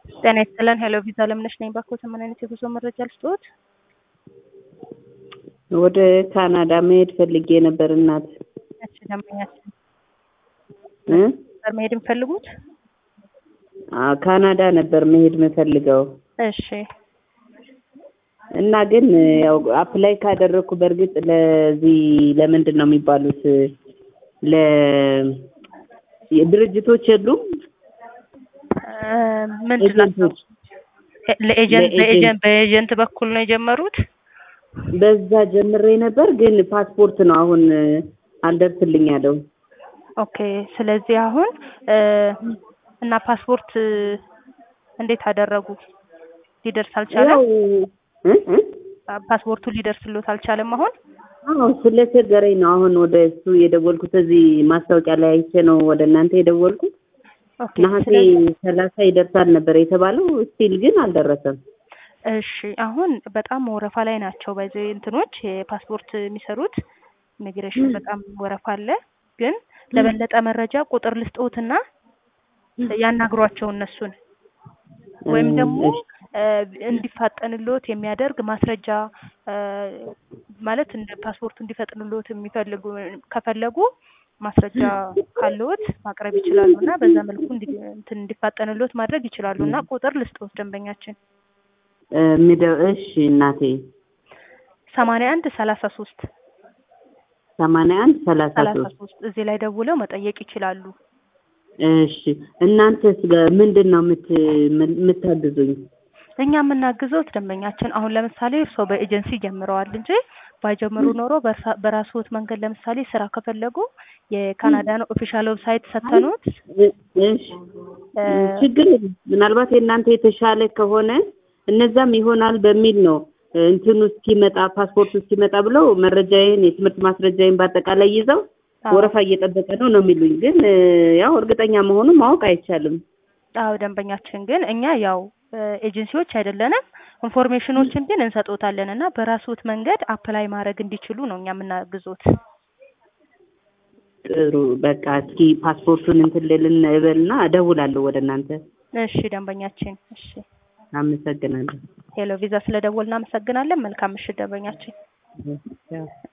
ጤና ይስጥልን ሄሎ ቪዛ ለምነሽ ነኝ። ባክዎት ምን አይነት የጉዞ መረጃ ልስጥዎት? ወደ ካናዳ መሄድ ፈልጌ ነበር እናት እሺ ደንበኛችን እ ነበር መሄድ የሚፈልጉት? አ ካናዳ ነበር መሄድ የምፈልገው እሺ እና ግን ያው አፕላይ ካደረግኩ በእርግጥ ለዚህ ለምንድን ነው የሚባሉት ለ ድርጅቶች የሉም እ ምንድን ናቸው? ኤጀንቶች ለኤጀንት ለኤጀንት በኤጀንት በኤጀንት በኩል ነው የጀመሩት? በዛ ጀምሬ ነበር ግን ፓስፖርት ነው አሁን አልደርስልኝ ያለው ኦኬ ስለዚህ አሁን እ እና ፓስፖርት እንዴት አደረጉ? ሊደርስ አልቻለም? ያው እ እ ፓስፖርቱ ሊደርስልዎት አልቻለም አሁን? አዎ ስለቸገረኝ ነው አሁን ወደ እሱ የደወልኩት እዚህ ማስታወቂያ ላይ አይቼ ነው ወደ እናንተ የደወልኩት ኦኬ ነሐሴ ስለዚህ ሰላሳ ይደርሳል ነበር የተባለው ስቲል ግን አልደረሰም እሺ አሁን በጣም ወረፋ ላይ ናቸው። በዚህ እንትኖች የፓስፖርት የሚሰሩት ኢሚግሬሽን በጣም ወረፋ አለ። ግን ለበለጠ መረጃ ቁጥር ልስጥዎትና ያናግሯቸው እነሱን ወይም ደግሞ እሺ እ እንዲፋጠንልዎት የሚያደርግ ማስረጃ እ ማለት እንደ ፓስፖርቱ እንዲፈጥንልዎት የሚፈልጉ ከፈለጉ ማስረጃ ካለዎት ማቅረብ ይችላሉ እና በዛ መልኩ እንዲ እንትን እንዲፋጠንልዎት ማድረግ ይችላሉ እና ቁጥር ልስጥዎት ደንበኛችን እ የሚደ- እሺ እናቴ ሰማንያ አንድ ሰላሳ ሶስት ሰማንያ አንድ ሰላሳ ሰላሳ ሶስት ሶስት እዚህ ላይ ደውለው መጠየቅ ይችላሉ። እሺ እናንተስ ጋ- ምንድን ነው የምት የምታግዙኝ? እኛ የምናግዘውት ደንበኛችን አሁን ለምሳሌ እርስዎ በኤጀንሲ ጀምረዋል እንጂ ባይጀምሩ ኖሮ በርሳ- በራስዎት መንገድ ለምሳሌ ስራ ከፈለጉ የካናዳን ኦፊሻል ዌብሳይት ሰተኑት እ- እሺ እ ችግር የለም። ምናልባት የእናንተ የተሻለ ከሆነ እነዛም ይሆናል በሚል ነው እ እንትኑ እስኪመጣ ፓስፖርቱ እስኪመጣ ብለው መረጃዬን የትምህርት ማስረጃዬን በአጠቃላይ ይዘው አዎ ወረፋ እየጠበቀ ነው ነው የሚሉኝ። ግን እ ያው እርግጠኛ መሆኑን ማወቅ አይቻልም። አዎ ደንበኛችን ግን እኛ ያው እ ኤጀንሲዎች አይደለንም ኢንፎርሜሽኖችን ግን እንሰጦታለን እና በራስዎት መንገድ አፕላይ ማድረግ እንዲችሉ ነው እኛ የምናግዞት። ጥሩ በቃ እስኪ ፓስፖርቱን እንትን ልልን እበልና እደውላለሁ ወደ እናንተ። እሺ ደንበኛችን እሺ አመሰግናለሁ። ሄሎ ቪዛ ስለደወል እናመሰግናለን። መልካም ምሽት ደንበኛችን። ያው